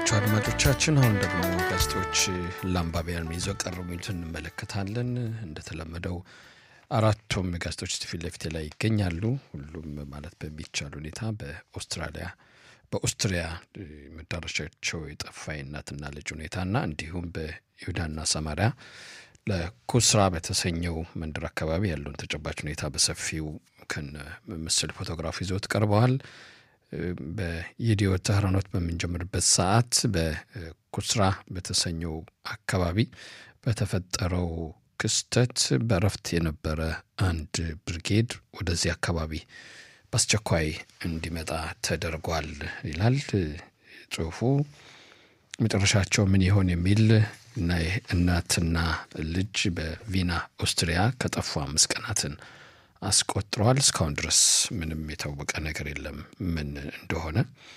የተከበራችሁ አድማጮቻችን አሁን ደግሞ ጋዜጦች ለአንባቢያን ይዘው ቀረቡ የሚሉትን እንመለከታለን። እንደተለመደው አራቱም ጋዜጦች ፊት ለፊቴ ላይ ይገኛሉ። ሁሉም ማለት በሚቻል ሁኔታ በአውስትራሊያ በኦስትሪያ መዳረሻቸው የጠፋ የእናትና ልጅ ሁኔታና እንዲሁም በይሁዳና ሰማሪያ ለኩስራ በተሰኘው መንደር አካባቢ ያለውን ተጨባጭ ሁኔታ በሰፊው ከነ ምስል ፎቶግራፍ ይዘውት ቀርበዋል። በየዲዮ ተህራኖት በምንጀምርበት ሰዓት በኩስራ በተሰኘው አካባቢ በተፈጠረው ክስተት በእረፍት የነበረ አንድ ብርጌድ ወደዚህ አካባቢ በአስቸኳይ እንዲመጣ ተደርጓል ይላል ጽሁፉ። መጨረሻቸው ምን ይሆን የሚል እና እናትና ልጅ በቪና ኦስትሪያ ከጠፉ አምስት ቀናትን አስቆጥረዋል። እስካሁን ድረስ ምንም የታወቀ ነገር የለም ምን እንደሆነ።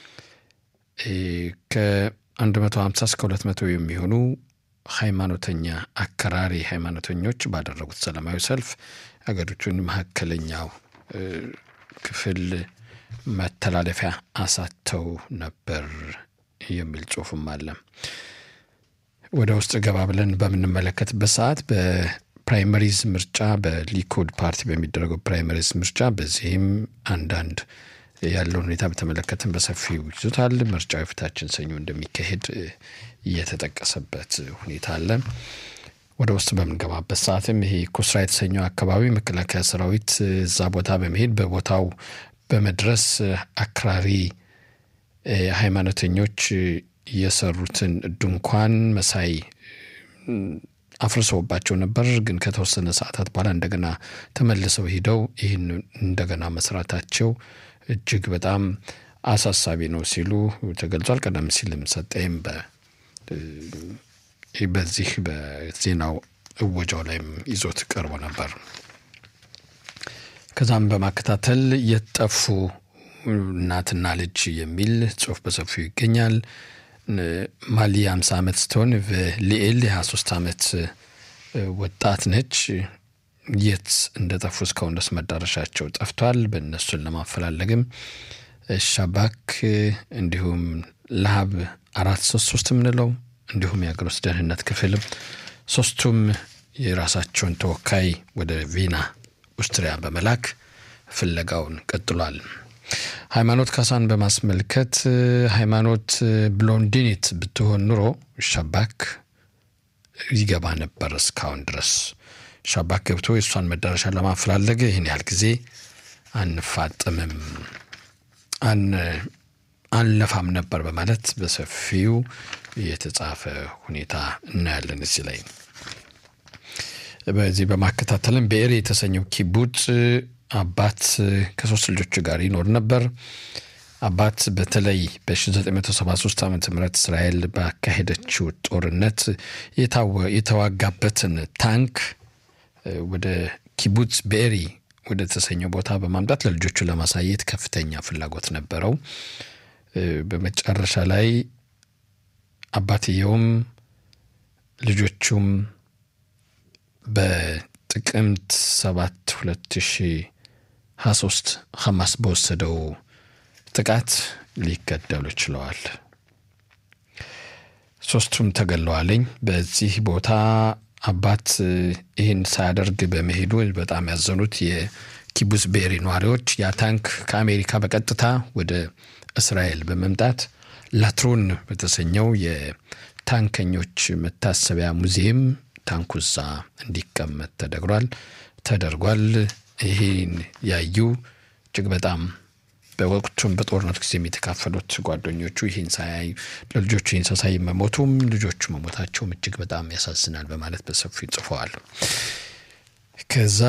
ከ150 እስከ 200 የሚሆኑ ሃይማኖተኛ አከራሪ ሃይማኖተኞች ባደረጉት ሰላማዊ ሰልፍ አገሪቱን መካከለኛው ክፍል መተላለፊያ አሳተው ነበር የሚል ጽሁፍም አለ። ወደ ውስጥ ገባ ብለን በምንመለከትበት ሰዓት በፕራይመሪዝ ምርጫ በሊኩድ ፓርቲ በሚደረገው ፕራይመሪዝ ምርጫ በዚህም አንዳንድ ያለውን ሁኔታ በተመለከተን በሰፊው ይዞታል። ምርጫው የፊታችን ሰኞ እንደሚካሄድ እየተጠቀሰበት ሁኔታ አለ። ወደ ውስጥ በምንገባበት ሰዓትም ይሄ ኩስራ የተሰኘው አካባቢ መከላከያ ሰራዊት እዛ ቦታ በመሄድ በቦታው በመድረስ አክራሪ ሃይማኖተኞች የሰሩትን ድንኳን መሳይ አፍርሰውባቸው ነበር። ግን ከተወሰነ ሰዓታት በኋላ እንደገና ተመልሰው ሂደው ይህን እንደገና መስራታቸው እጅግ በጣም አሳሳቢ ነው ሲሉ ተገልጿል። ቀደም ሲልም ሰጠይም በዚህ በዜናው እወጃው ላይም ይዞት ቀርቦ ነበር። ከዛም በማከታተል የጠፉ እናትና ልጅ የሚል ጽሁፍ በሰፊው ይገኛል። ማሊ 50 ዓመት ስትሆን ሊኤል የ23 ዓመት ወጣት ነች። የት እንደጠፉ እስካሁን ድረስ መዳረሻቸው ጠፍቷል። በእነሱን ለማፈላለግም ሻባክ እንዲሁም ለሀብ አራት ሶስት ሶስት የምንለው እንዲሁም የሀገር ውስጥ ደህንነት ክፍልም ሶስቱም የራሳቸውን ተወካይ ወደ ቪና ኦስትሪያ በመላክ ፍለጋውን ቀጥሏል። ሃይማኖት ካሳን በማስመልከት ሃይማኖት ብሎንዲኒት ብትሆን ኑሮ ሻባክ ይገባ ነበር። እስካሁን ድረስ ሻባክ ገብቶ የእሷን መዳረሻ ለማፈላለግ ይህን ያህል ጊዜ አንፋጥምም አንለፋም ነበር በማለት በሰፊው የተጻፈ ሁኔታ እናያለን። እዚህ ላይ በዚህ በማከታተልም ብኤር የተሰኘው ኪቡጽ አባት ከሶስት ልጆች ጋር ይኖር ነበር። አባት በተለይ በ1973 ዓ ም እስራኤል ባካሄደችው ጦርነት የተዋጋበትን ታንክ ወደ ኪቡጽ ብኤሪ ወደ ተሰኘው ቦታ በማምጣት ለልጆቹ ለማሳየት ከፍተኛ ፍላጎት ነበረው። በመጨረሻ ላይ አባትየውም ልጆቹም በጥቅምት 7 2023 ሐማስ በወሰደው ጥቃት ሊገደሉ ችለዋል። ሶስቱም ተገለዋለኝ። በዚህ ቦታ አባት ይህን ሳያደርግ በመሄዱ በጣም ያዘኑት የኪቡስ ቤሪ ነዋሪዎች ያ ታንክ ከአሜሪካ በቀጥታ ወደ እስራኤል በመምጣት ላትሮን በተሰኘው የታንከኞች መታሰቢያ ሙዚየም ታንኩ እዛ እንዲቀመጥ ተደግሯል ተደርጓል። ይህን ያዩ እጅግ በጣም በወቅቱም በጦርነቱ ጊዜ የተካፈሉት ጓደኞቹ ይህን ሳያይ ለልጆቹ ይህን ሳሳይ መሞቱም ልጆቹ መሞታቸውም እጅግ በጣም ያሳዝናል በማለት በሰፊው ጽፈዋል። ከዛ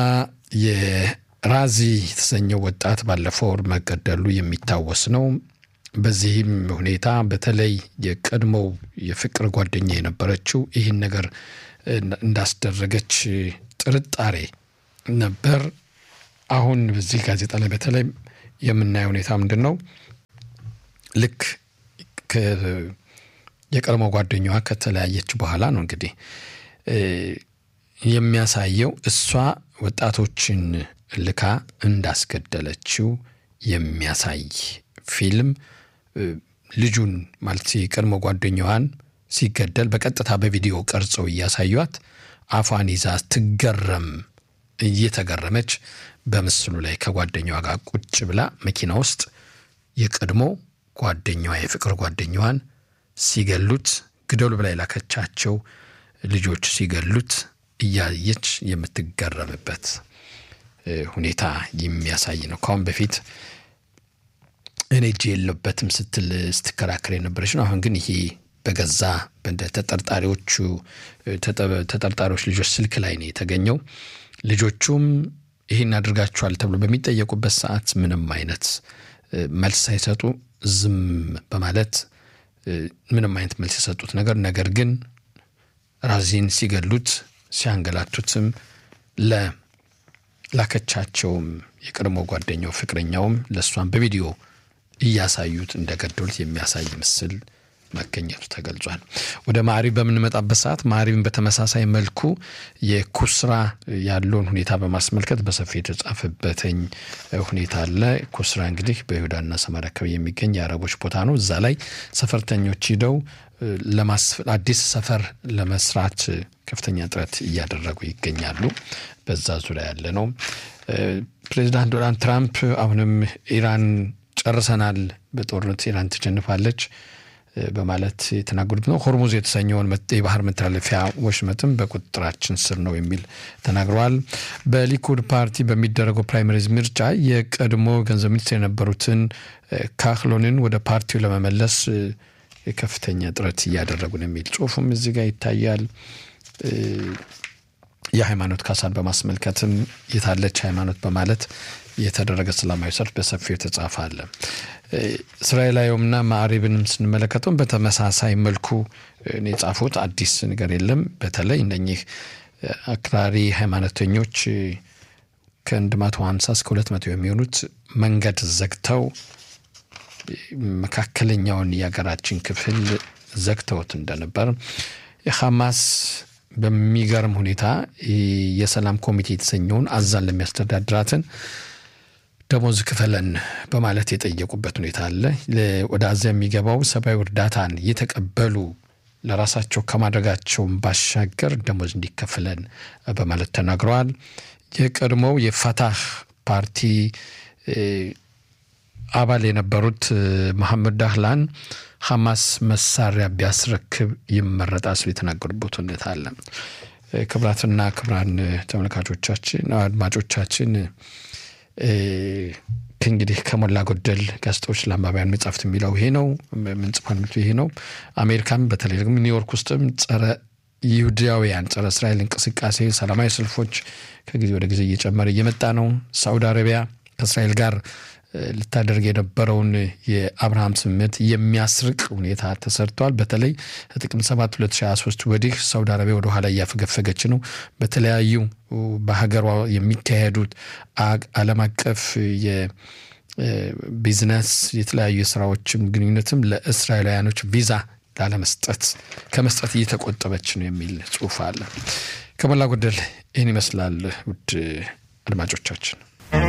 የራዚ የተሰኘው ወጣት ባለፈው ወር መገደሉ የሚታወስ ነው። በዚህም ሁኔታ በተለይ የቀድሞው የፍቅር ጓደኛ የነበረችው ይህን ነገር እንዳስደረገች ጥርጣሬ ነበር። አሁን በዚህ ጋዜጣ ላይ በተለይ የምናየው ሁኔታ ምንድን ነው? ልክ የቀድሞ ጓደኛዋ ከተለያየች በኋላ ነው እንግዲህ የሚያሳየው እሷ ወጣቶችን ልካ እንዳስገደለችው የሚያሳይ ፊልም ልጁን ማለት የቀድሞ ጓደኛዋን ሲገደል በቀጥታ በቪዲዮ ቀርጸው እያሳዩት አፏን ይዛ ትገረም እየተገረመች በምስሉ ላይ ከጓደኛዋ ጋር ቁጭ ብላ መኪና ውስጥ የቀድሞ ጓደኛዋ የፍቅር ጓደኛዋን ሲገሉት ግደሉ ብላ የላከቻቸው ልጆች ሲገሉት እያየች የምትገረምበት ሁኔታ የሚያሳይ ነው። ከአሁን በፊት እኔ እጅ የለበትም ስትል ስትከራከር የነበረች ነው። አሁን ግን ይሄ በገዛ ተጠርጣሪዎቹ ተጠርጣሪዎች ልጆች ስልክ ላይ ነው የተገኘው። ልጆቹም ይህን አድርጋችኋል ተብሎ በሚጠየቁበት ሰዓት ምንም አይነት መልስ ሳይሰጡ ዝም በማለት ምንም አይነት መልስ የሰጡት ነገር ነገር ግን ራዚን ሲገሉት ሲያንገላቱትም ለላከቻቸውም የቀድሞ ጓደኛው ፍቅረኛውም ለእሷን በቪዲዮ እያሳዩት እንደገደሉት የሚያሳይ ምስል መገኘቱ ተገልጿል። ወደ ማዕሪብ በምንመጣበት ሰዓት ማዕሪብን በተመሳሳይ መልኩ የኩስራ ያለውን ሁኔታ በማስመልከት በሰፊ የተጻፈበትኝ ሁኔታ አለ። ኩስራ እንግዲህ በይሁዳና ሰማርያ አካባቢ የሚገኝ የአረቦች ቦታ ነው። እዛ ላይ ሰፈርተኞች ሂደው አዲስ ሰፈር ለመስራት ከፍተኛ ጥረት እያደረጉ ይገኛሉ። በዛ ዙሪያ ያለ ነው። ፕሬዚዳንት ዶናልድ ትራምፕ አሁንም ኢራን ጨርሰናል፣ በጦርነት ኢራን ትሸንፋለች በማለት የተናገሩት ነው። ሆርሙዝ የተሰኘውን የባህር መተላለፊያ ወሽመጥም በቁጥጥራችን ስር ነው የሚል ተናግረዋል። በሊኩድ ፓርቲ በሚደረገው ፕራይመሪዝ ምርጫ የቀድሞ ገንዘብ ሚኒስትር የነበሩትን ካህሎንን ወደ ፓርቲው ለመመለስ ከፍተኛ ጥረት እያደረጉ ነው የሚል ጽሁፉም እዚህ ጋር ይታያል። የሃይማኖት ካሳን በማስመልከትም የታለች ሃይማኖት በማለት የተደረገ ሰላማዊ ሰልፍ በሰፊው የተጻፈ አለ። እስራኤላዊውምና ማዕሪብንም ስንመለከተውም በተመሳሳይ መልኩ የጻፉት አዲስ ነገር የለም። በተለይ እነኚህ አክራሪ ሃይማኖተኞች ከአንድ መቶ ሀምሳ እስከ ሁለት መቶ የሚሆኑት መንገድ ዘግተው መካከለኛውን የሀገራችን ክፍል ዘግተውት እንደነበር ሐማስ በሚገርም ሁኔታ የሰላም ኮሚቴ የተሰኘውን አዛን ለሚያስተዳድራትን ደሞዝ ክፈለን በማለት የጠየቁበት ሁኔታ አለ። ወደ አዛ የሚገባው ሰብአዊ እርዳታን እየተቀበሉ ለራሳቸው ከማድረጋቸውን ባሻገር ደሞዝ እንዲከፍለን በማለት ተናግረዋል። የቀድሞው የፋታህ ፓርቲ አባል የነበሩት መሐመድ ዳህላን ሐማስ መሳሪያ ቢያስረክብ ይመረጣል ሲሉ የተናገሩበት ሁኔታ አለ። ክቡራትና ክቡራን ተመልካቾቻችን፣ አድማጮቻችን ከእንግዲህ ከሞላ ጎደል ጋዜጦች ለአንባቢያን መጻሕፍት የሚለው ይሄ ነው። ምንጽፋን ይሄ ነው። አሜሪካም በተለይ ደግሞ ኒውዮርክ ውስጥም ጸረ ይሁዳውያን ጸረ እስራኤል እንቅስቃሴ ሰላማዊ ሰልፎች ከጊዜ ወደ ጊዜ እየጨመረ እየመጣ ነው። ሳውዲ አረቢያ ከእስራኤል ጋር ልታደርግ የነበረውን የአብርሃም ስምምነት የሚያስርቅ ሁኔታ ተሰርቷል። በተለይ ጥቅምት 7 2023 ወዲህ ሳውዲ አረቢያ ወደ ኋላ እያፈገፈገች ነው። በተለያዩ በሀገሯ የሚካሄዱት ዓለም አቀፍ የቢዝነስ የተለያዩ የስራዎችም ግንኙነትም ለእስራኤላውያኖች ቪዛ ላለመስጠት ከመስጠት እየተቆጠበች ነው የሚል ጽሑፍ አለ። ከሞላ ጎደል ይህን ይመስላል። ውድ አድማጮቻችን